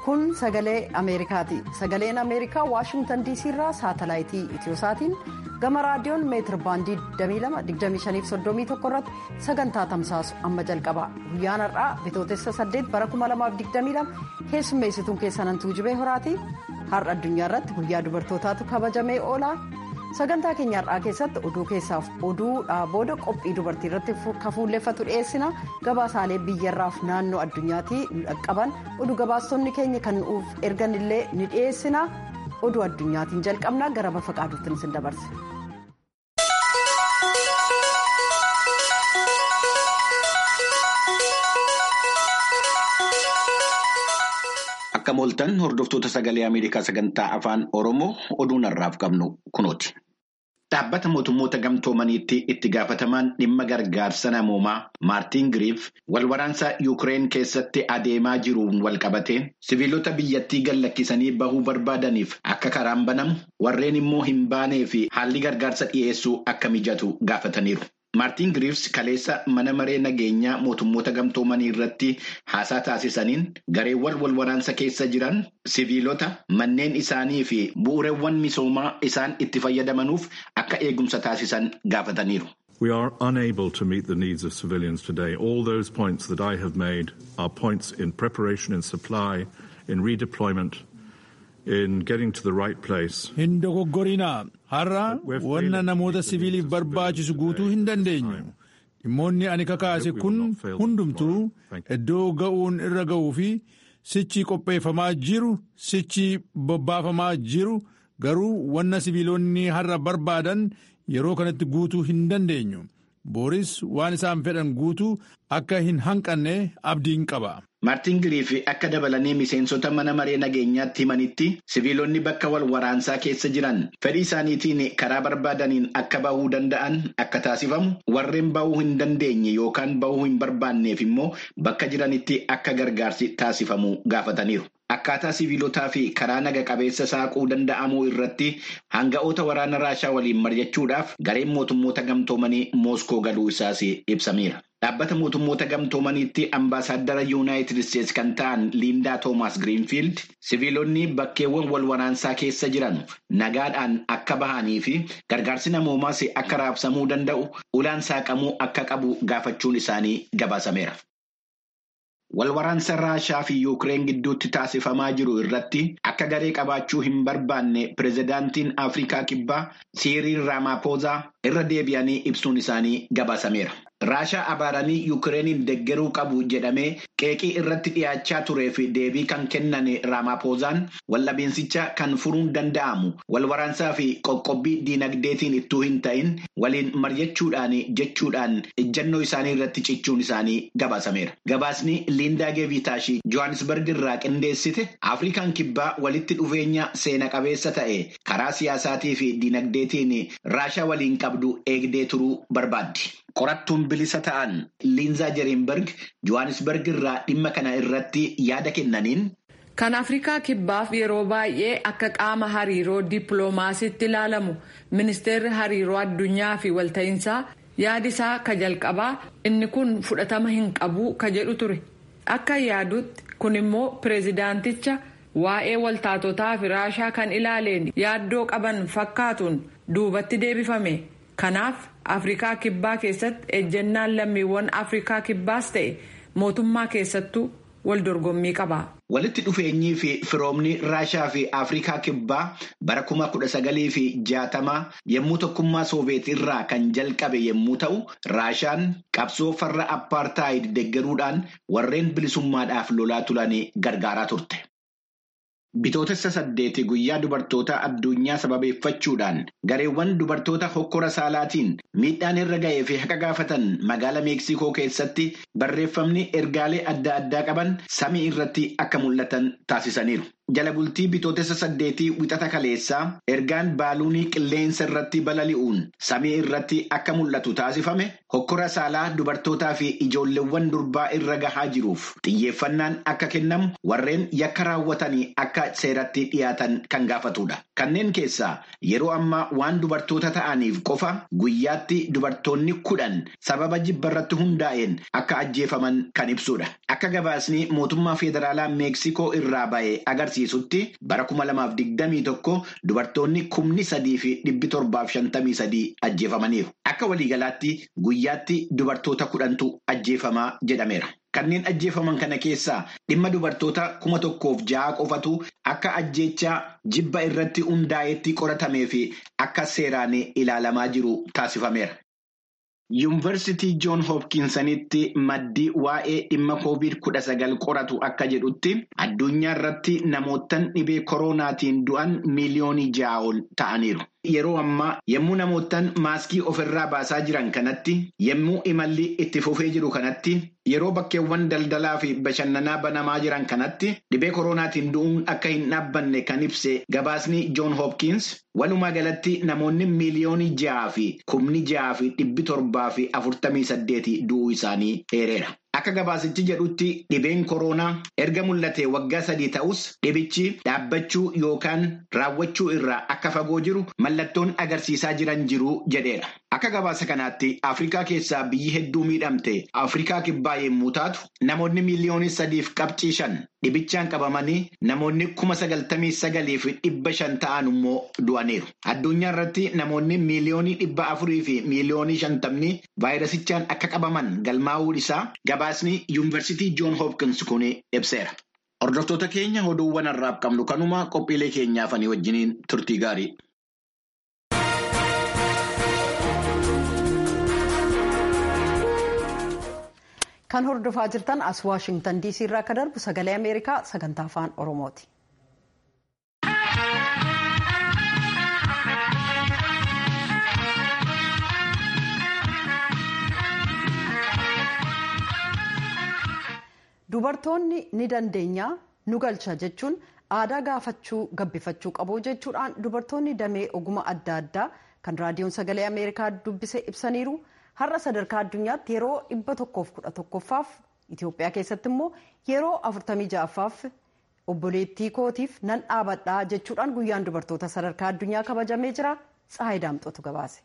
kun sagalee ameerikaati sagaleen ameerikaa waashingtan diisii irraa saatalaayitii itiyoosaatiin gama raadiyoon meetir baandii 22-25-31 irratti sagantaa tamsaasu amma jalqaba guyyaan har'aa bitootessa 8 bara 2022 keessummeessituun keessan tuujubee horaati har'a addunyaa irratti guyyaa dubartootaatu kabajamee oola sagantaa keenya har'aa keessatti oduu keessaaf oduudhaa booda qophii dubartii irratti kafuulleeffatu dhiyeessina gabaasaalee biyyarraaf naannoo addunyaatii qaban oduu gabaastonni keenya kan nuuf ergan illee ni dhiyeessina oduu addunyaatiin jalqabna gara bafa qaaduutti isin dabarse. Akka mooltan hordoftoota sagalee Ameerikaa sagantaa afaan Oromoo oduun har'aaf qabnu kunooti. Dhaabbata mootummoota gamtoomaniitti itti gaafatamaan dhimma gargaarsa namoomaa Maartiin Giriif walwaraansa Yuukireen keessatti adeemaa jiruun walqabatee siviilota biyyattii gallakkisanii bahuu barbaadaniif akka karaan banamu warreen immoo hin baanee fi haalli gargaarsa dhiyeessuu akka mijatu gaafataniiru. Maartiin Giriifs kaleessa mana maree nageenyaa mootummoota gamtoomanii irratti haasaa taasisaniin gareewwan walwaraansa keessa jiran siviilota manneen isaanii fi bu'uureewwan misoomaa isaan itti fayyadamanuuf akka eegumsa taasisan gaafataniiru. We are unable to meet the needs of civilians today. All those points that I have made are points in preparation, in supply, in redeployment, in getting to the right place. Hin dogoggorinaa har'a wanna namoota siviiliif barbaachisu guutuu hin dandeenyu. Dhimmoonni ani kakaase kun hundumtuu iddoo ga'uun irra ga'uu fi sichi qopheeffamaa jiru sichi bobbaafamaa jiru garuu wanna siviilonni har'a barbaadan yeroo kanatti guutuu hin dandeenyu. Booris waan isaan fedhan guutuu akka hin hanqanne abdiin qaba. Maartiin Giriif akka dabalanii miseensota mana maree nageenyaatti himanitti siviilonni bakka wal waraansaa keessa jiran fedhii isaaniitiin karaa barbaadaniin akka bahuu danda'an akka taasifamu warreen bahuu hin dandeenye yookaan bahuu hin barbaanneef immoo bakka jiranitti akka gargaarsi taasifamu gaafataniiru. Akkaataa siviilotaa fi karaa naga qabeessa saaquu danda'amuu irratti hanga'oota waraana raashaa waliin mari'achuudhaaf gareen mootummoota gamtoomanii Mooskoo galuu isaas ibsameera. Dhaabbata mootummoota gamtoomaniitti ambaasaadara yuunaayitid isteetsi kan ta'an Liindaa Toomaas Giriinfiild siviilonni bakkeewwan wal waraansaa keessa jiran nagaadhaan akka bahanii fi gargaarsi namoomaas akka raabsamuu danda'u ulaan saaqamuu akka qabu gaafachuun isaanii gabaasameera. Walwaraansa Raashaa fi Yuukireen gidduutti taasifamaa jiru irratti akka garee qabaachuu hin barbaanne pireezidaantiin Afrikaa Kibbaa Siiriil Raamaapoozaa irra deebi'anii ibsuun isaanii gabaasameera. Raashaa abaaranii Yuukireeniin deggeruu qabu jedhamee qeeqii irratti dhiyaachaa turee fi deebii kan kennan Raamaapoozaan waldhabinsicha kan furuun danda'amu walwaraansaa fi qoqqobbii diinagdeetiin ittuu hin ta'in waliin mari'achuudhaan jechuudhaan ejjannoo isaanii irratti cichuun isaanii gabaasameera. Gabaasni Liindaa Geevitaashi Johannesburg irraa qindeessite Afrikaan kibbaa walitti dhufeenya seena qabeessa ta'e karaa siyaasaatii fi diinagdeetiin Raashaa waliin qabdu eegdee turuu barbaaddi. Qorattuun bilisa ta'an Liinzaa Jeriinberg Johannesburg irraa dhimma kana irratti yaada kennaniin. Kan Afrikaa kibbaaf yeroo baay'ee akka qaama hariiroo dippiloomaasiitti ilaalamu ministeerri hariiroo addunyaa fi walta'iinsaa yaadi isaa ka jalqabaa inni kun fudhatama hin qabu ka jedhu ture. Akka yaadutti kun immoo pireezidaanticha waa'ee waltaatotaa fi raashaa kan ilaaleen yaaddoo qaban fakkaatuun duubatti deebifame. Kanaaf Afrikaa kibbaa keessatti ejjennaan lammiiwwan Afrikaa kibbaas ta'e mootummaa keessattuu wal dorgommii qaba. Walitti dhufeenyii fi firoomni Raashaa fi Afrikaa kibbaa bara kuma kudha sagalii fi jaatamaa yommuu tokkummaa Soobeet irraa kan jalqabe yommuu ta'u, Raashaan qabsoo farra appaartaayid deggeruudhaan warreen bilisummaadhaaf lolaa turan gargaaraa turte. Bitootessa saddeeti guyyaa dubartoota addunyaa sababeeffachuudhaan gareewwan dubartoota hokkora saalaatiin miidhaan irra ga'ee fi haqa gaafatan magaala meeksikoo keessatti barreeffamni ergaalee adda addaa qaban samii irratti akka mul'atan taasisaniiru. jala bultii bitootessa saddeetii wixata kaleessaa ergaan baaluunii qilleensa irratti balali'uun samii irratti akka mul'atu taasifame hokkora saalaa dubartootaa fi ijoolleewwan durbaa irra gahaa jiruuf xiyyeeffannaan akka kennamu warreen yakka raawwatanii akka seeratti dhiyaatan kan gaafatudha. Kanneen keessaa yeroo ammaa waan dubartoota ta'aniif qofa guyyaatti dubartoonni kudhan sababa jibba irratti hundaa'een akka ajjeefaman kan ibsudha. Akka gabaasni mootummaa federaalaa meeksikoo irraa ba'e agarsiisutti bara kuma lamaaf digdamii tokko dubartoonni kumni sadii fi dhibbi torbaaf shantamii sadii ajjeefamaniiru. Akka waliigalaatti guyyaatti dubartoota kudhantu ajjeefamaa jedhameera. Kanneen ajjeefaman kana keessaa dhimma dubartoota kuma tokkoof ja'a qofatu akka ajjeechaa jibba irratti hundaa'etti qoratamee fi akka seeraan ilaalamaa jiru taasifameera. Yuunivarsiitii Joon Hopkinsanitti maddii waa'ee dhimma koovid kudha sagal qoratu akka jedhutti addunyaa irratti namootaan dhibee koronaatiin du'an miiliyoonii ja'a ol ta'aniiru. Yeroo ammaa yommuu namootaan maaskii ofirraa baasaa jiran kanatti yommuu imalli itti fufee jiru kanatti yeroo bakkeewwan daldalaa fi bashannanaa banamaa jiran kanatti dhibee koronaatiin du'uun akka hin dhaabbanne kan ibse gabaasni Joon Hopkins walumaa galatti namoonni miiliyoonii ja'a fi kumni ja'a fi dhibbi torbaa fi afurtamii saddeeti du'uu isaanii eereera. Akka gabaasichi jedhutti dhibeen koronaa erga mul'ate waggaa sadii ta'us dhibichi dhaabbachuu yookaan raawwachuu irraa akka fagoo jiru mallattoon agarsiisaa jiran jiru jedheera. Akka gabaasa kanaatti Afrikaa keessaa biyyi hedduu miidhamte Afrikaa kibbaa yommuu taatu namoonni miiliyoonii sadiif qabxii shan dhibichaan qabamanii namoonni kuma sagaltamii sagalii fi dhibba shan ta'an immoo du'aniiru. Addunyaa irratti namoonni miiliyoonii dhibba afurii fi miiliyoonii shantamni vaayirasichaan akka qabaman galmaa'uu isaa gabaasni yuunivarsiitii Joon Hopkins kun ibseera. Hordoftoota keenya oduuwwan har'aaf qabnu kanuma qophiilee keenyaafanii wajjiniin turtii gaarii. Kan hordofaa jirtan as Waashingtan DC irraa akka darbu sagalee Ameerikaa sagantaa afaan Oromooti. Dubartoonni ni dandeenya nu galcha jechuun aadaa gaafachuu gabbifachuu qabu jechuudhaan dubartoonni damee oguma adda addaa kan raadiyoon sagalee Ameerikaa dubbise ibsaniiru. har'a sadarkaa addunyaatti yeroo dhibba tokkoof kudha tokkoffaaf Itoophiyaa keessatti immoo yeroo afurtamii ja'affaaf obboleettii kootiif nan dhaabadhaa jechuudhaan guyyaan dubartoota sadarkaa addunyaa kabajamee jira Tsahaay Daamxootu gabaase.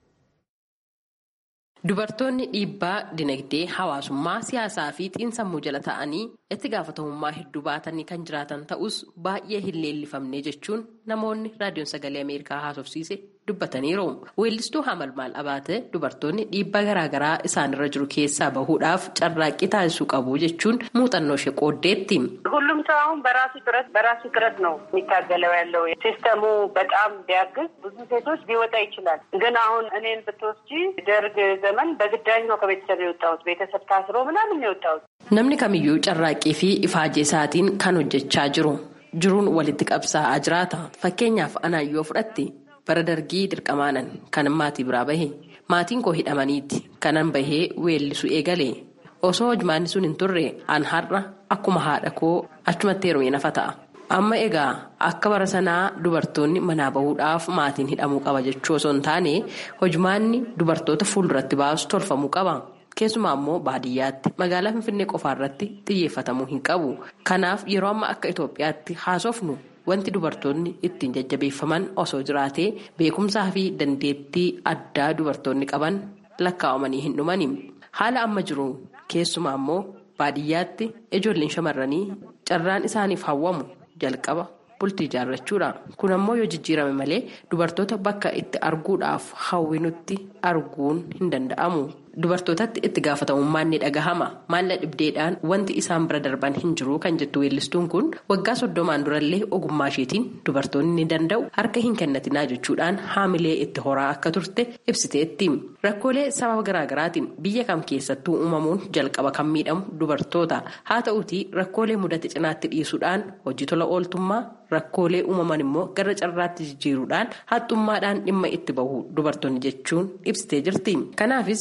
Dubartoonni dhiibbaa dinagdee hawaasummaa siyaasaa fi xiinsammuu jala ta'anii itti gaafatamummaa hedduu baatanii kan jiraatan ta'us baay'ee hin leellifamne jechuun namoonni raadiyoon sagalee Ameerikaa haasofsiise dubbataniiru. Weellistuu Hamalmaal Abaate dubartoonni dhiibbaa garaagaraa isaanirra jiru keessaa bahuudhaaf carraaqqii taasisuu qabu jechuun muuxannoo ishee qooddeetti. ሁሉም ሰው አሁን በራሱ ጥረት በራሱ ጥረት ነው የሚታገለው ያለው ሲስተሙ በጣም ቢያግዝ ብዙ ሴቶች ሊወጣ ይችላል። ግን አሁን እኔን ብትወስጂ ደርግ ዘመን በግዳጅ ነው ከቤተሰብ የወጣሁት ቤተሰብ ታስሮ ምናምን ነው የወጣሁት። Namni kamiyyuu carraaqqii fi ifaajee isaatiin kan hojjechaa jiru. Jiruun walitti qabsaa'aa jiraata. Fakkeenyaaf anaan yoo fudhatte bara dargii dirqamaanan kanan maatii biraa bahe. Maatiin koo hidhamaniiti kanan bahee weellisu eegale. Osoo hojmaanni sun hin turre an har'a akkuma haadha koo achumatti heerume nafa ta'a. Amma egaa akka bara sanaa dubartoonni manaa bahuudhaaf maatiin hidhamuu qaba jechuu osoo hin taane hojmaanni dubartoota fuulduratti baasu tolfamuu qaba. Keessumaa immoo baadiyyaatti magaalaa Finfinnee qofaarratti xiyyeeffatamuu hin qabu. Kanaaf yeroo amma akka Itoophiyaatti haasofnu wanti dubartoonni ittiin jajjabeeffaman osoo jiraatee beekumsaa fi dandeettii addaa dubartoonni qaban lakkaa'amanii hin dhumani. Haala amma jiru keessumaa immoo baadiyyaatti ijoolleen shamarranii carraan isaaniif hawwamu jalqaba bultii ijaarrachuudha. Kun ammoo yoo jijjiirame malee dubartoota bakka itti arguudhaaf hawwinutti arguun hin danda'amu. Dubartootatti itti gaafatamummaan ni dhagahama. Maalla dhibdeedhaan wanti isaan bira darban hin jiru kan jettu weellistuun kun waggaa soddomaan durallee ogummaa isheetiin dubartoonni ni danda'u harka hin kennatinaa jechuudhaan haamilee itti horaa akka turte ibsiteetti. Rakkoolee sababa garaagaraatiin biyya kam keessattuu uumamuun jalqaba kan miidhamu dubartoota. Haa ta'uutii rakkoolee mudate cinaatti dhiisuudhaan hojii tola ooltummaa rakkoolee uumaman immoo gara carraatti jijjiiruudhaan haxxummaadhaan dhimma itti bahu dubartoonni jechuun ibsitee jirti. Kanaafis hojii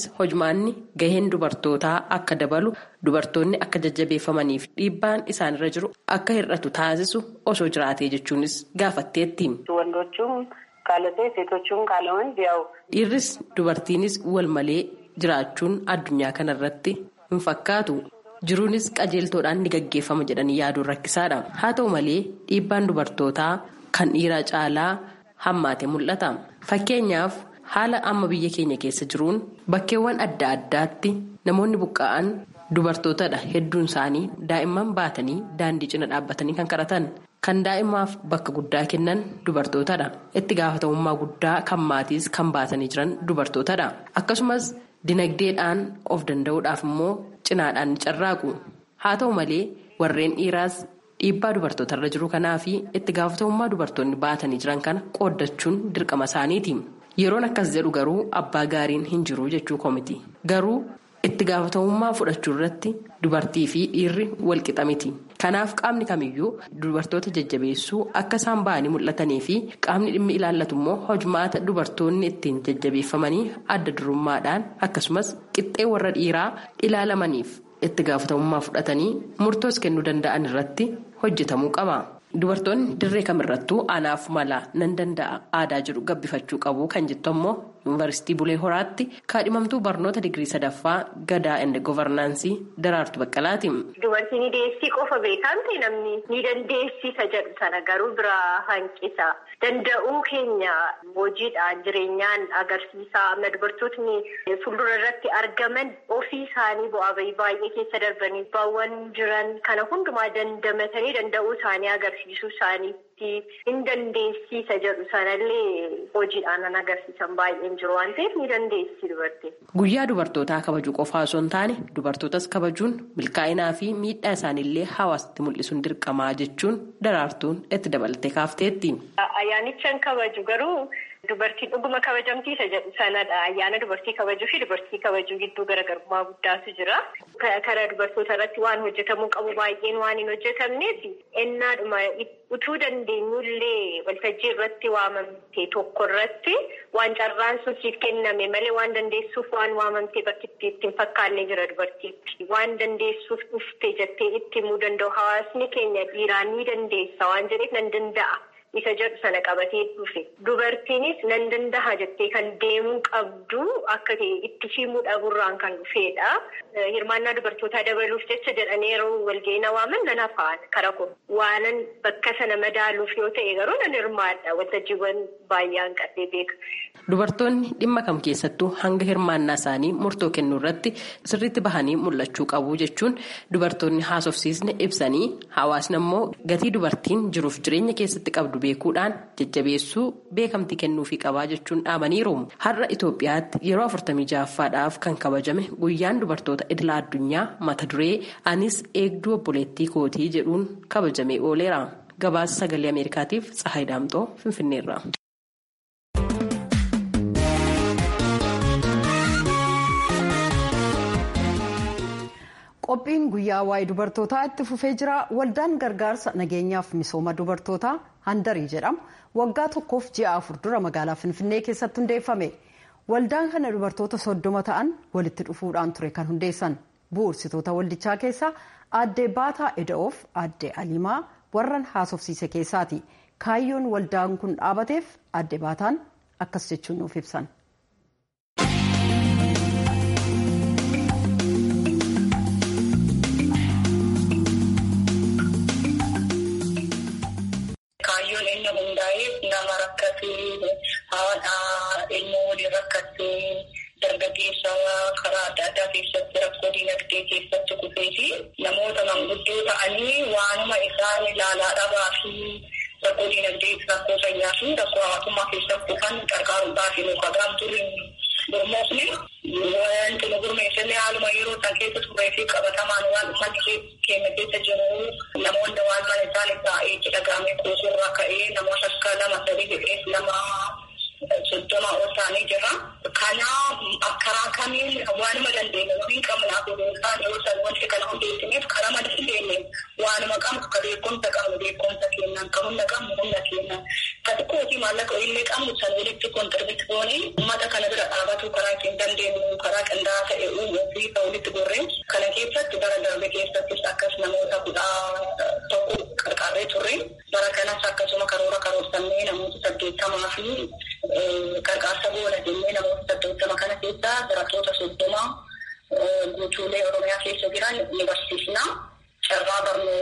furmaanni gaheen dubartootaa akka dabalu dubartoonni akka jajjabeeffamaniif dhiibbaan isaanirra jiru akka hir'atu taasisu osoo jiraatee jechuunis gaafatteetti. Wandochuun kaalatee seetochuun kaalaman yaa'u. Dhiirris dubartiinis wal malee jiraachuun addunyaa kanarratti hin fakkaatu. Jiruunis qajeeltoodhaan ni gaggeeffama jedhanii yaaduun rakkisaadha. Haa ta'u malee dhiibbaan dubartootaa kan dhiiraa caalaa hammaate mul'ata. Fakkeenyaaf haala amma biyya keenya keessa jiruun bakkeewwan adda addaatti namoonni buqqa'an dubartootadha. Hedduun isaanii daa'imman baatanii daandii cina dhaabbatanii kan kadhatan. Kan daa'imaaf bakka guddaa kennan dubartootadha. Itti gaafatamummaa guddaa kan maatiis kan baatanii jiran dubartootadha. Akkasumas dinagdeedhaan of danda'uudhaaf immoo cinaadhaan ni carraaqu. Haa ta'u malee warreen dhiiraas dhiibbaa dubartootarra jiru kanaa fi itti gaafatamummaa dubartoonni baatanii jiran kana qooddachuun dirqama isaaniiti. Yeroon akkas jedhu garuu abbaa gaariin hin jiru jechuu komiti. Garuu itti gaafatamummaa fudhachuu irratti dubartii fi dhiirri walqixa miti. Kanaaf qaamni kamiyyuu dubartoota jajjabeessuu akka isaan ba'anii mul'atanii fi qaamni dhimmi ilaallatu immoo hojmaata dubartoonni ittiin jajjabeeffamanii adda durummaadhaan akkasumas qixxee warra dhiiraa ilaalamaniif itti gaafatamummaa fudhatanii murtoos kennuu danda'an irratti hojjetamuu qaba. Dubartoonni dirree kamirrattuu anaaf mala nan danda'a aadaa jedhu gabbifachuu qabu kan jettu ammoo yuunivarsiitii Bulee Horaatti kaadhimamtuu barnoota digirii sadaffaa gadaa ende govarnaansii daraartu baqqalaati. Dubartii ni deessii qofa beekamte namni ni dandeessisa jedhu sana garuu biraa hanqisa. Danda'uu keenya hojiidhaan jireenyaan agarsiisa. Amma dubartootni fuuldura irratti argaman ofii isaanii bu'aa bahii baay'ee keessa darbanii baawwan jiran kana hundumaa dandamatanii danda'uu isaanii agarsiisuu isaaniitti hin dandeessisa jedhu sanallee hojiidhaan kan agarsiisan baay'een jiru waan ta'eef ni dandeessi dubartiin. Guyyaa dubartootaa kabajuu qofaa osoo hin taane dubartootas kabajuun milkaa'inaa fi miidhaa isaaniillee hawaasatti mul'isuun dirqamaa jechuun daraartuun itti dabalatee kaafteetti. Ayyaanichaan kabaju garuu dubartiin dhuguma kabajamtiisa jedhu sanadha. Ayyaana dubartii kabajuu fi dubartii kabajuu gidduu garaagarummaa guddaatu jira. Karaa dubartoota irratti waan hojjetamuu qabu baay'een waan hin hojjetamneef ennaadhuma utuu dandeenyullee waltajjii irratti waamamte tokko irratti waan carraan sun siif kenname malee waan dandeessuuf waan waamamte bakki itti hin fakkaanne jira dubartiitti. Waan dandeessuuf dhufte jettee itti himuu danda'u hawaasni keenya dhiiraan ni dandeessa waan jedheef nan danda'a. Isa jedhu sana qabatee dhufe dubartiinis nan danda'a jettee kan deemuu qabdu akka itti himuu dhabuurraan kan dhufedha. Hirmaannaa dubartootaa dabaluuf jecha jedhanii yeroo walga'ii waaman nan hafaan kara kun waanan bakka sana madaaluuf yoo ta'e garuu nan hirmaadha waltajjiiwwan baay'een qabee beeka. Dubartoonni dhimma kam keessattuu hanga hirmaannaa isaanii murtoo kennuu irratti sirriitti bahanii mul'achuu qabu jechuun dubartoonni haasofsiisne ibsanii hawaasni immoo gatii dubartiin jiruuf jireenya keessatti qabdu beekuudhaan jajjabeessuu beekamtii kennuufii qabaa jechuun dhaamaniiru. Har'a Itoophiyaatti yeroo afurtamii ja'affaadhaaf kan kabajame guyyaan dubartoota idila addunyaa mata duree anis eegduu obboleettii kootii jedhuun kabajamee ooleera. Gabaasa sagalee Ameerikaatiif Tsahaay Daamxoo Finfinneerra. Qophiin guyyaa waa'ee dubartootaa itti fufee jira. Waldaan gargaarsa nageenyaaf misooma dubartootaa handarii jedhamu waggaa tokkoof ji'a afur dura magaalaa Finfinnee keessatti hundeeffame. Waldaan kana dubartoota soddoma ta'an walitti dhufuudhaan ture kan hundeessan. Bu'uursitoota waldichaa keessaa aadde Baataa Eda'oof aadde Alimaa warran haasofsiise keessaati. Kaayyoon waldaan kun dhaabateef aadde Baataan akkas jechuun nuuf ibsan. Kaayyoon inni hundaa'eef nama rakkatee haadha ilmoo waliin rakkatee dargaggeessa karaa adda addaa keessatti rakkoo dinagdee keessatti kufee fi namoota manguddoo ta'anii waanuma isaan ilaalaa dhabaa fi rakkoo dinagdee rakkoo fayyaa fi rakkoo hawaasummaa keessatti kufan gargaaruudhaaf nu qabaam turiin gurmoofne wanti nu gurmeessine haaluma yeroo san keessa turee fi qabatamaan waan uummanni keenya keessa jiru namoonni waan mana isaanii taa'ee itti dhagaamee kuusurraa ka'ee namoota akka lama sadii jedhees nama soddoma ol ta'anii jira. Kana karaa kamiin waanuma dandeenye waliin qabnaaf isaan yoo san wanti kana hundeessineef karaa dandeenye waanuma qabnu ka beekumsa qabnu beekumsa kennan ka humna qabnu humna kennan Xiqqootii maallaqa illee qabnu san walitti kontirbiit goonee uummata kana bira dhaabatu karaa ittiin dandeenyu karaa qindaa'aa ta'e uumuu fi kan walitti gorreen kana keessatti bara darbe keessattis akkas namoota kudha tokko qarqaarree turre bara kanas akkasuma karoora karoorfannee namoota saddeettamaa fi qarqaarsa goona jennee namoota saddeettama kana keessaa barattoota soddoma guutuulee oromiyaa keessa jiran ni barsiisna. carraa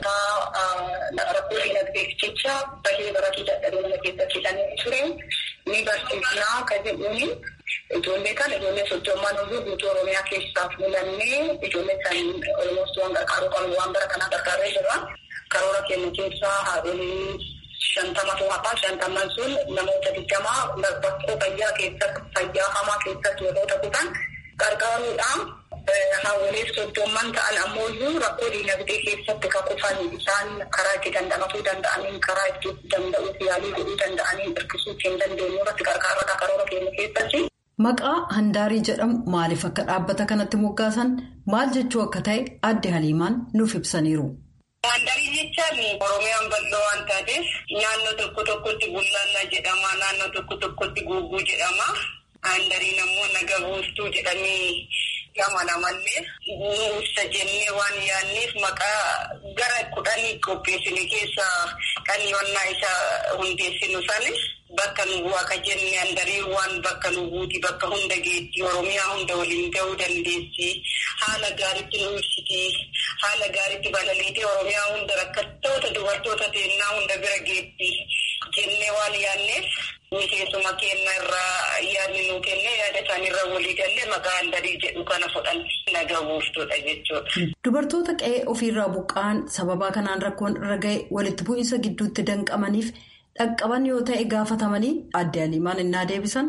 barnootaa rakkoo dinagdeef jecha bahee baratii dadhabee mana keessatti hidhamee ture ni barsiisnaa kan jedhuuni ijoollee kana ijoollee soddomman hunduu guutuu oromiyaa keessaa fuulannee ijoollee san olmoostuu waan gargaaruu qabu waan bara kanaa gargaaree jira karoora keenya keessaa haadholii shantamatu hafaa shantamman sun namoota digdamaa rakkoo fayyaa keessatti fayyaa hamaa keessatti yeroo ta'uudhaan gargaaruudhaan hawwalee soddomman ta'an ammoo rakkoo diinagdee keessatti kan kufan isaan karaa itti dandamatuu danda'aniin karaa itti danda'uuf yaalii godhuu danda'aniin hirkisuu ittiin dandeenyu irratti gargaarudha karoora keenya keessatti. Maqaa handaarii jedhamu maaliif akka dhaabbata kanatti moggaasan maal jechuu akka ta'e adde Haliimaan nuuf ibsaniiru. Handaarii jechaan Oromiyaan bal'oo waan taateef naannoo tokko tokkotti bullaallaa jedhama naannoo tokko tokkotti guuguu jedhama. Handariin ammoo naga buustuu jedhamee gamana mallee nuusa jennee waan yaanneef maqaa gara kudhanii qopheessine keessaa kan yoonnaa isa hundeessinu sanis bakka nu bu'aa ka jenne handarii waan bakka nu buuti bakka hunda geetti oromiyaa hunda waliin ga'uu dandeessi haala gaariitti nu ibsiti haala gaariitti balaliitee oromiyaa hunda rakkattoota dubartoota teennaa hunda bira geetti jennee waan yaanneef. Miseensuma keenya irraa yaadni nuu kennee yaada isaaniirra walii galee maqaa handarii jedhu kana fudhan naga buustuudha jechuudha. Dubartoota qe'ee ofiirraa buqqa'an sababaa kanaan rakkoon irra ga'e walitti bu'iinsa gidduutti danqamaniif dhaqqaban yoo ta'e gaafatamanii adde Aliimaan innaa deebisan.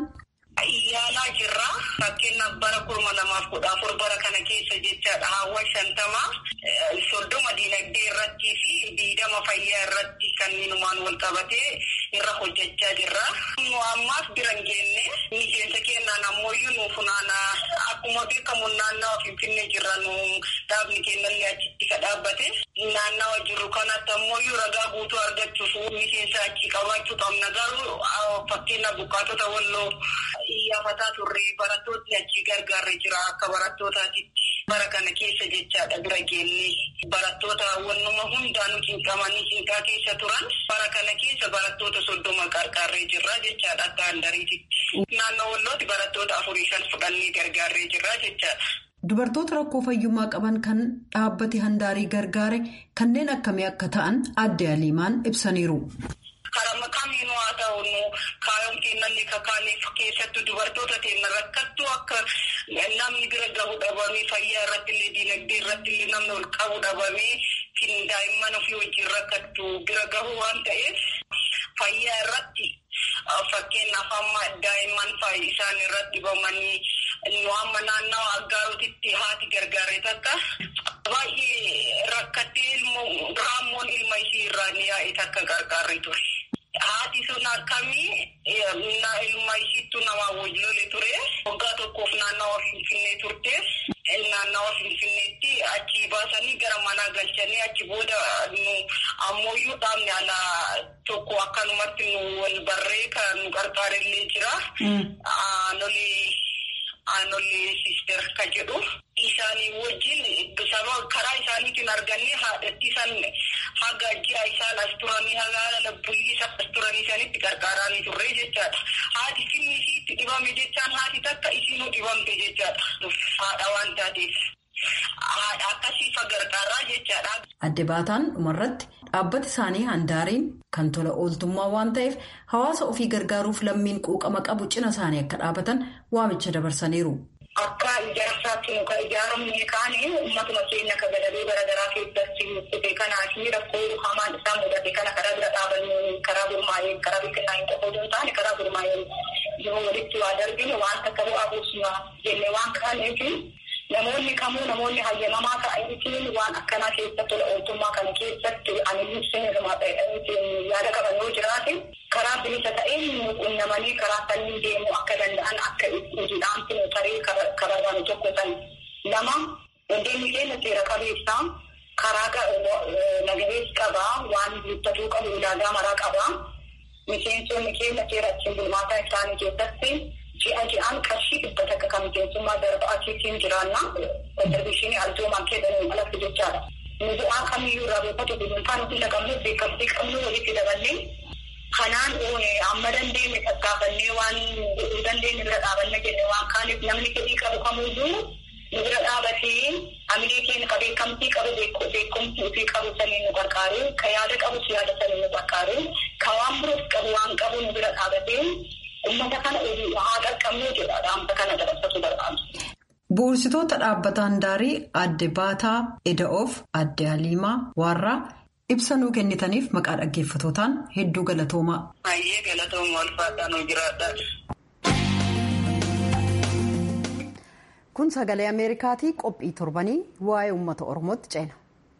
Yaalaa jirra. Fakkeenyaaf bara kurma lamaaf kudha afur bara kana keessa jechaadha. Haawwan shantamaa soddoma diinagdee irrattii fi diidama fayyaa irratti kanniinumaan wal qabatee irra hojjechaa jirra. Nu ammaaf bira hin geenne miseensa keenyaan ammoo nu funaana akkuma beekamu naannawa Finfinnee jirra nu dhaabni keenyallee achitti ka dhaabbate. Naannawa jirru kanatti ammoo ragaa guutuu argachuuf miseensa achi qabaachuu qabna garuu fakkeenya buqqaatota walloo iyyafataa turre barattootni achi gargaarre jira akka barattootaatitti. Bara kana keessa jechaadha bira geenne barattoota wannuma hundaanuu cinqamanii cinqaa keessa turan bara kana keessa barattoota soddoma gargaarree jirra jechaadha akka handariititti. Naannoo wallooti barattoota afurii shan fudhannee gargaarree jirra jechaadha. Dubartoota rakkoo fayyummaa qaban kan dhaabbati handaarii gargaare kanneen akkamii akka ta'an adde Aliimaan ibsaniiru. Karaa kamiinuu haa ta'u kaayoon keenyallee kakaaneef keessattuu dubartoota teenya rakkattuu akka namni bira gahu dhabamee fayyaa irratti illee diinagdee irratti illee namni ol qabu dhabamee daa'imman ofii wajjin rakkattu bira gahu waan ta'eef fayyaa irratti fakkeenyaaf amma daa'imman isaan irratti dhibamanii nu amma naannawa aggaarotitti haati gargaaree takka baay'ee rakkattee raammoon ilma ishii irraa ni yaa'e takka gargaaree ture. Haati sun akkamii ilma ishiittu nama wajjin ture. Waggaa tokkoof naannawa Finfinnee turte. Naannawa Finfinneetti achi baasanii gara manaa galchanii achi booda nu ammoo dhaabni alaa tokko akkanumatti nu wal barree kan nu gargaarellee jira. Aanolee aanolee sister ka jedhu. Isaanii wajjin sababa karaa isaaniitiin argannee haadhatti san haga ji'a isaan as turanii haga labbuyyi isaan as turanii sanitti gargaaranii turre jechaadha. Haati finni isiitti dhibame jechaan haati takka isiinuu dhibamte jechaadha. Haadha waan taateef. Haadha akkasiifa gargaaraa jechaadha. Adde baataan dhumarratti dhaabbati isaanii handaariin kan tola ooltummaa waan ta'eef hawaasa ofii gargaaruuf lammiin quuqama qabu cina isaanii akka dhaabatan waamicha dabarsaniiru. Akka ijaarsaatti nu kan ijaaramne kaane uummatuma keenya akka gadalee garaagaraa keessatti dhufe kanaa fi rakkoo hamaan isaa mudate kana karaa bira dhaabanii karaa gurmaa'ee karaa beekanaa hin qofa osoo hin taane karaa gurmaa'ee yoo walitti waa darbine waan takka bu'aa buusuma jennee waan kaaneef namoonni kamuu namoonni hayyamamaa ta'aniitiin waan akkanaa keessa tola ooltummaa kana keessatti ani seenuma yaada qaban yoo jiraate karaa bilisa ta'een qunnamanii karaa sanniin deemuu akka danda'an akka hojiidhaan taree kabarbaanu tokko san lama hundeenni keenya seera qabeessaa karaa nagadees qabaa waan guuttatuu qabu ulaagaa maraa qabaa miseensonni keenya seera ittiin bulmaataa isaanii keessatti ji'a ji'aan qarshii dhibba takka kan miseensummaa darba achiitiin jiraanna kontribiishinii aljoomaan keessanii alatti jechaadha. Nu bu'aa kamiyyuu irraa beekatu gudunfaan hunda qabnu beekamtii qabnu walitti dabannee kanaan amma dandeenye tattaafannee waan godhuu dandeenye bira dhaabanne jenne waan kaaniif namni fedhii qabu kamuyyuu nu bira dhaabatee amilee keenya ka beekamtii qabu beekumtii ofii qabu saniin nu gargaaru ka yaada qabus yaada saniin nu gargaaru ka waan biroos qabu waan qabu nu bira dhaabatee ummata kana haa qaqqabnuu jedha dhaamsa kana dabarsatu barbaadu. Bu'uursitoota dhaabbata handaarii adde Baataa Eda'oof adde Haliimaa Waarraa ibsa nuu kennitaniif maqaa dhaggeeffatootaan hedduu galatoomaa. Baay'ee galatooma walfaadhaan jiraadha. Kun sagalee Ameerikaatii qophii torbanii waa'ee uummata Oromootti ceena.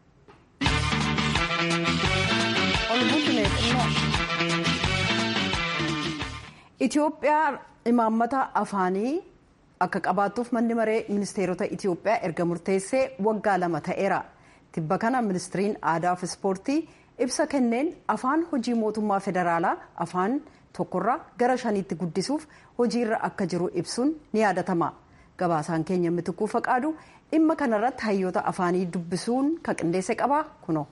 Itoophiyaa imaammata afaanii akka qabaattuuf manni maree ministeerota Itoophiyaa erga murteessee waggaa lama ta'eera. Tibba kana ministiriin aadaa fi ispoortii ibsa kenneen afaan hojii mootummaa federaalaa afaan tokkorraa gara shaniitti guddisuuf hojiirra akka jiru ibsuun ni yaadatama. Gabaasaan keenya mitikuu faqaadu dhimma kanarratti hayyoota afaanii dubbisuun kan qindeesse qaba kuno.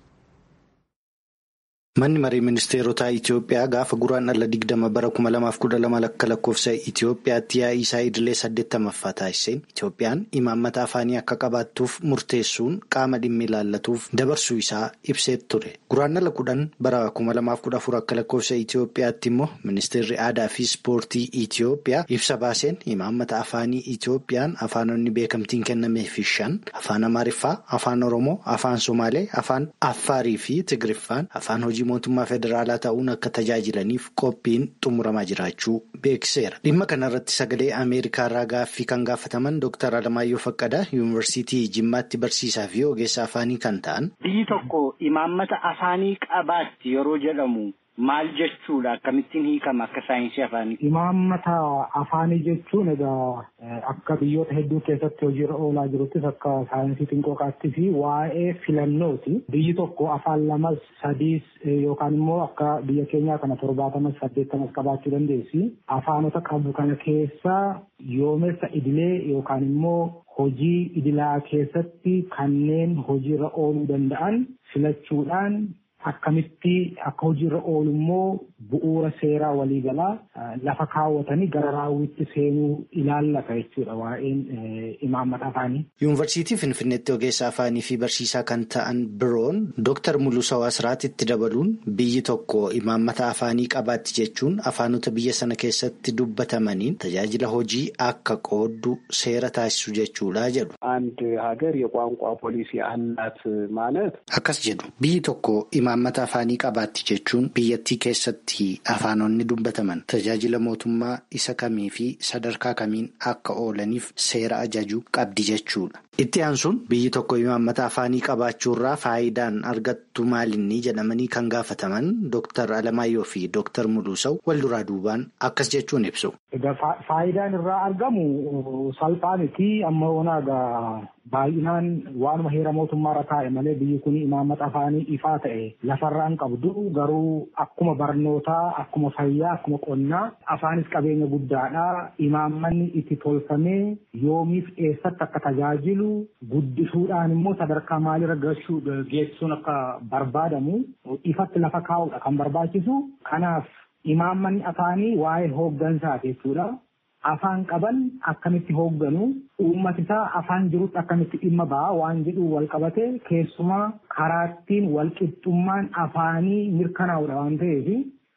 Manni marii ministeerotaa Itoophiyaa gaafa guraandhala digdama bara kuma lamaaf kudha lama lakka lakkoofsa Itoophiyaatti yaa'ii isaa idilee saddeettamaffaa taasiseen Itoophiyaan imaammata afaanii akka qabaattuuf murteessuun qaama dhimmi ilaallatuuf dabarsuu isaa ibsee ture. Guraandhala kudhan bara kuma lamaaf kudha afur akka lakkoofsa Itoophiyaatti immoo ministeerri aadaa fi ispoortii Itoophiyaa ibsa baaseen imaammata afaanii Itoophiyaan afaanonni beekamtiin kennameef shan afaan Amaariffaa, afaan Oromoo, afaan Somaalee, afaan Affaarii fi Tigiriffaan afaan hojii mootummaa federaalaa ta'uun akka tajaajilaniif qophiin xumuramaa jiraachuu beeksiseera. Dhimma kanarratti sagalee Ameerikaa irraa gaaffii kan gaafataman Dr. Alamaayyoo Faqqadaa Yuunivarsiitii Jimmaatti barsiisaa fi ogeessa afaanii kan ta'an. Biyyi tokko imaammata afaanii qabaatti yeroo jedhamu maal jechuudha? Akkamittiin hiikama akka saayinsii afaanii? Imaammata afaanii jechuun egaa akka biyyoota hedduu keessatti hojiirra oolaa jiruttis akka saayinsii xinqooqaatti fi waa'ee filannooti. Biyyi tokko afaan lamas sadiis yookaan immoo akka biyya keenyaa kana torbaatamas saddeettamas qabaachuu dandeessi. Afaanota qabu kana keessaa yoomessa idilee yookaan immoo hojii idilaa keessatti kanneen hojiirra ooluu danda'an filachuudhaan akkamitti akka hojiirra oolu immoo bu'uura seeraa waliigalaa lafa kaawwatanii gara raawwitti seenuu ilaallata jechuudha waa'een imaammata afaanii. Yuunivarsiitii Finfinneetti ogeessa afaanii fi barsiisaa kan ta'an biroon Dooktar Muluusawaa Asiraat itti dabaluun biyyi tokko imaammata afaanii qabaatti jechuun afaanota biyya sana keessatti dubbatamaniin tajaajila hojii akka qooddu seera taasisu jechuudha jedhu. አንድ ሀገር የቋንቋ ፖሊሲ አላት ማለት akkas jedhu biyyi tokko imaammata afaanii qabaatti jechuun biyyattii keessatti afaanonni dubbataman tajaajila mootummaa isa kamii fi sadarkaa kamiin akka oolaniif seera ajaju qabdi jechuudha. Itti aansuun biyyi tokko imaammata afaanii qabaachuurraa faayidaan argattu maalinni jedhamanii kan gaafataman Dooktar Alamaayyoo fi Dooktar Muluusaw wal duraa duubaan akkas jechuun ibsu. Faayidaan irraa argamu salphaa miti amma onaagaa baay'inaan waanuma heera mootummaarra taa'e malee biyyi kun imaammata afaanii ifaa ta'e lafarraan qabdu garuu akkuma barnootaa akkuma fayyaa akkuma qonnaa afaanis qabeenya guddaadha imaammanni itti tolfamee yoomiif eessatti akka tajaajilu guddisuudhaan immoo sadarkaa maalirra gahuu geessisuun akka barbaadamu ifatti lafa kaa'uudha kan barbaachisu kanaaf imaammanni afaanii waa'ee hooggansaati jechuudha. Afaan qaban akkamitti hoogganu uummati isaa afaan jirutti akkamitti dhimma ba'a waan jedhu wal qabate keessumaa karaattiin wal qixxummaan afaanii mirkanaa'udha waan ta'eef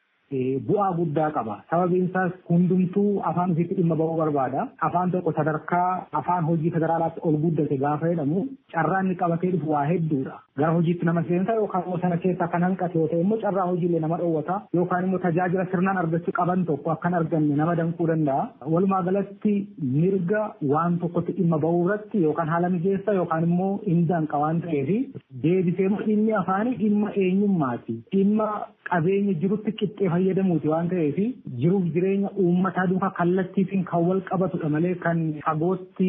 bu'aa guddaa qaba. Sababiin isaas hundumtuu afaan ofiitti dhimma ba'uu barbaada. Afaan tokko sadarkaa afaan hojii federaalaatti ol guddate gaafa jedhamu carraan inni qabatee dhufu waa hedduudha. Gara hojiitti nama seensa yookaan immoo sana keessaa kan hanqate yoo ta'e immoo carraa hojiilee nama dhoowwata yookaan immoo tajaajila sirnaan argachuu qaban tokko akkan arganne nama danquu danda'a. Walumaa galatti mirga waan tokkotti dhimma ba'uu irratti yookaan haala mijeessa yookaan immoo inni danqa waan ta'eef deebisee dhimmi afaanii dhimma eenyummaati. Dhimma qabeenya jirutti qixxee fayyadamuuti waan ta'eef jiruuf jireenya uummataa duukaa kallattiitiin kan wal qabatudha malee kan fagootti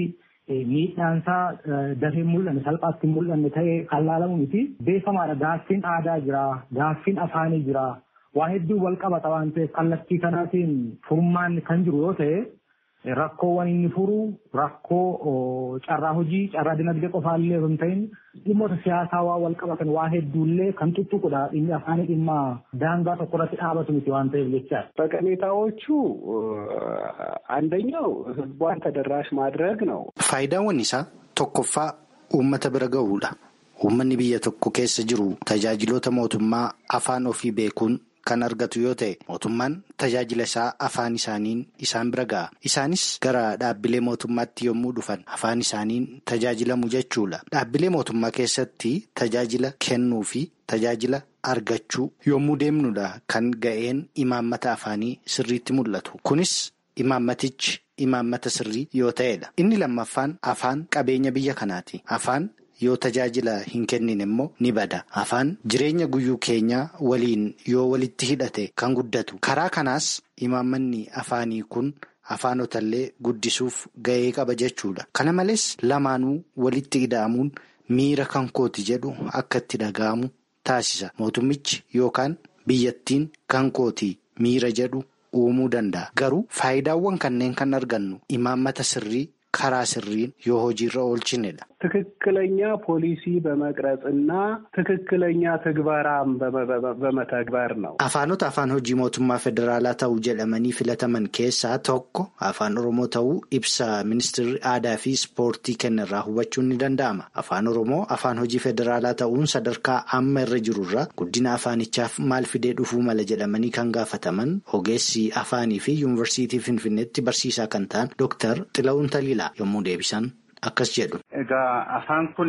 miidhaansaa dafee mul'anne salphaatti mul'anne ta'ee kan laalamu miti beekamaadha gaaffiin aadaa jira gaaffiin afaanii jira waa hedduu wal qabata waan ta'eef kallattii kanaatiin furmaanni kan jiru yoo ta'e rakkoowwan inni furu rakkoo carraa hojii carraa dinagdee qofaallee hin ta'in dhimmoota siyaasaa waa wal qabatan waa hedduullee kan tuttuqudha dhimmi afaanii dhimma daangaa tokko irratti dhaabatu miti waan ta'eef jechaadha. ጠቀሜታዎቹ አንደኛው ህዝቧን ተደራሽ ማድረግ ነው። Faayidaawwan isaa tokkoffaa uummata bira ga'uudha. Uummanni biyya tokko keessa jiru tajaajiloota mootummaa afaan ofii beekuun kan argatu yoo ta'e mootummaan tajaajila isaa afaan isaaniin isaan bira ga'a. Isaanis gara dhaabbilee mootummaatti yommuu dhufan afaan isaaniin tajaajilamu jechuudha. Dhaabbilee mootummaa keessatti tajaajila kennuu fi tajaajila argachuu yommuu deemnudha kan ga'een imaammata afaanii sirriitti mul'atu. Kunis imaammatichi imaammata sirrii yoo ta'edha. Inni lammaffaan afaan qabeenya biyya kanaati. Afaan yoo tajaajila hin kennin immoo ni bada. Afaan jireenya guyyuu keenyaa waliin yoo walitti hidhate kan guddatu. Karaa kanaas imaammanni afaanii kun afaanotallee guddisuuf ga'ee qaba jechuudha. Kana malees lamaanuu walitti hidhaamuun miira kan kooti jedhu akka itti dhaga'amu taasisa. Mootummichi yookaan biyyattiin kan kooti miira jedhu uumuu danda'a. Garuu faayidaawwan kanneen kan argannu imaammata sirrii karaa sirriin yoo hojiirra oolchinedha. ትክክለኛ ፖሊሲ በመቅረጽና ትክክለኛ ትግበራም በመተግበር ነው። Afaanota afaan hojii mootummaa federaalaa ta'uu jedhamanii filataman keessaa tokko afaan oromoo ta'uu ibsa ministeerri aadaa fi ispoortii kennirraa hubachuun ni danda'ama. Afaan oromoo afaan hojii federaalaa ta'uun sadarkaa amma irra jirurraa guddina afaanichaaf maal fidee dhufuu mala jedhamanii kan gaafataman ogeessi afaanii fi yuunivarsiitii finfinneetti barsiisaa kan ta'an Dr. Xilawun Taliilaa yommuu deebisan. Akkas jedhu. Egaa afaan kun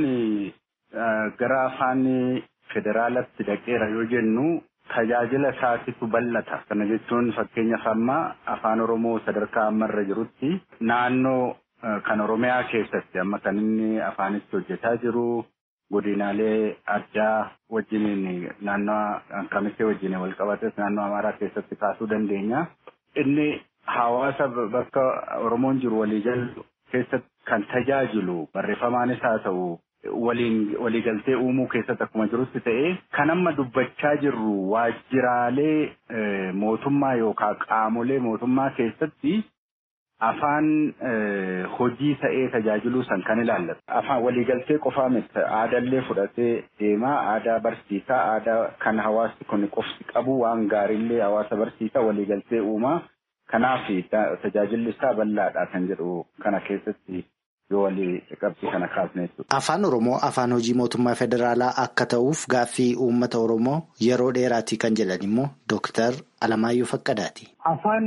gara afaan federaalatti dhaqeera yoo jennu tajaajila isaatitu bal'ata. Kana jechuun fakkeenyaaf amma afaan Oromoo sadarkaa ammarra jirutti naannoo kan Oromiyaa keessatti amma kan inni afaanitti hojjetaa jiru godinaalee addaa wajjiniin naannoo kamisee wajjiniin wal qabates naannoo Amaaraa keessatti kaasuu dandeenya. Inni hawaasa bakka Oromoon jiru waliigaluu keessatti kan tajaajilu barreeffamaanis haa ta'u waliin waliigaltee uumuu keessatti akkuma jirutti ta'ee kan amma dubbachaa jirru waajjiraalee mootummaa yookaan qaamolee mootummaa keessatti afaan hojii ta'ee tajaajiluu san kan ilaallatu. Afaan waliigaltee qofaa miti aadaallee fudhatee deemaa aadaa barsiisaa aadaa kan hawaasni kun qofti qabu waan gaariillee hawaasa barsiisaa waliigaltee uumaa. Kanaaf tajaajilli isaa bal'aadha kan jedhu kana keessatti yoo walii qabxii kana kaasne jechuudha. Afaan Oromoo afaan hojii mootummaa federaalaa akka ta'uuf gaaffii uummata Oromoo yeroo dheeraati kan jedhan immoo Dooktar Alamaayyoo Faqqadaati. Afaan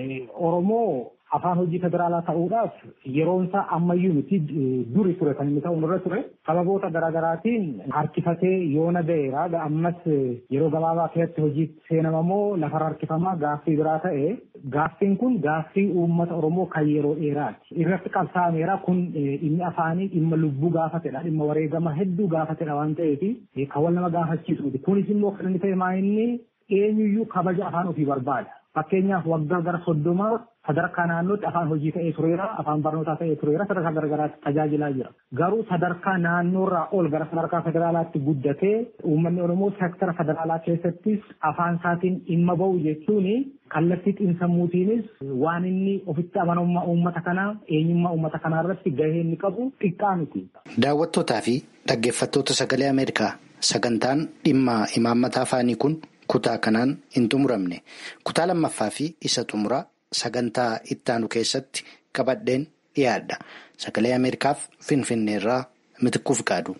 Oromoo afaan hojii federaalaa ta'uudhaaf yeroon isaa ammayyuu miti duri ture kan inni ta'uun irra ture sababoota garaagaraatiin harkifatee yoona ga'eera ammas yeroo gabaabaa keessatti hojiitti seenamamoo lafarra harkifamaa gaaffii biraa ta'e gaaffiin kun gaaffii uummata oromoo kan yeroo dheeraati irratti qabsaa'ameera kun dhimmi afaanii dhimma lubbuu gaafatedha dhimma wareegama hedduu gaafatedha waan ta'eef kan wal nama gaafachiisu miti kunis immoo kan inni ta'e maa inni eenyuyyuu kabaja afaan ofii barbaada fakkeenyaaf waggaa gara soddomaa sadarkaa naannootti afaan hojii ta'ee tureera afaan barnootaa ta'ee tureera sadarkaa garagaraatti tajaajilaa jira garuu sadarkaa naannoorraa ol gara sadarkaa federaalaatti guddatee uummanni oromoo seektara federaalaa keessattis afaan isaatiin dhimma ba'u jechuun kallattii xiinsammuutiinis waan inni ofitti amanamummaa uummata kanaa eenyummaa uummata kanaa irratti gahee inni qabu xiqqaa miti. Daawwattootaa fi dhaggeeffattoota sagalee Ameerikaa sagantaan dhimma imaammata afaanii kun kutaa kanaan hin xumuramne kutaa lammaffaa fi isa xumuraa. Sagantaa ittaanu keessatti qabadheen dhiyaadha. Sagalee Ameerikaaf Finfinneerraa Mitikkuu Fiqaadu.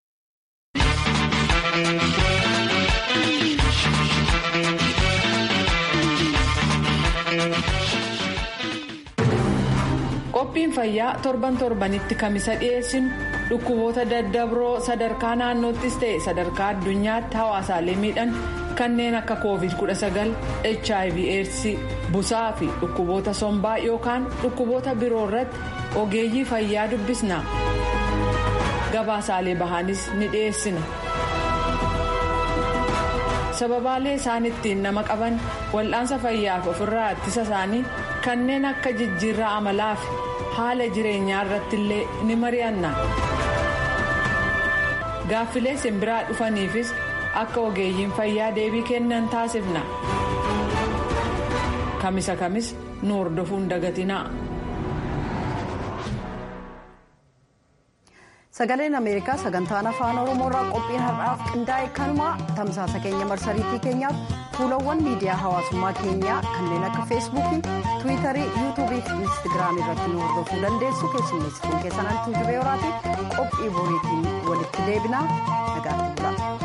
Qophiin fayyaa torban torbanitti kamisa dhiyeessinu dhukkuboota daddabroo sadarkaa naannoottis ta'e sadarkaa addunyaatti hawaasaalee miidhan kanneen akka covid 19 hiv aids busaa fi dhukkuboota sombaa yookaan dhukkuboota biroo irratti ogeeyyii fayyaa dubbisna gabaasaalee bahaanis ni dhiyeessina. sababaalee isaan ittiin nama qaban wal'aansa fayyaaf ofirraa ittisa isaanii kanneen akka jijjiirraa amalaa fi haala jireenyaa irratti illee ni mari'anna gaaffilee simbiraa dhufaniifis akka ogeeyyiin fayyaa deebii kennan taasifna kamisa kamis nu hordofuun dagatinaa. sagaleen ameerikaa sagantaan afaan oromoorraa qophiin har'aaf qindaa'e kanumaa tamsaasa keenya marsariitii keenyaaf fuulawwan miidiyaa hawaasummaa keenyaa kanneen akka feesbuukii tiwiitarii yuutuubii fi instagiraamii irratti nu hordofuu dandeessu keessummeessituun keessan antuu jibee horaati qophii boriitiin walitti deebinaa nagaatti bulaa.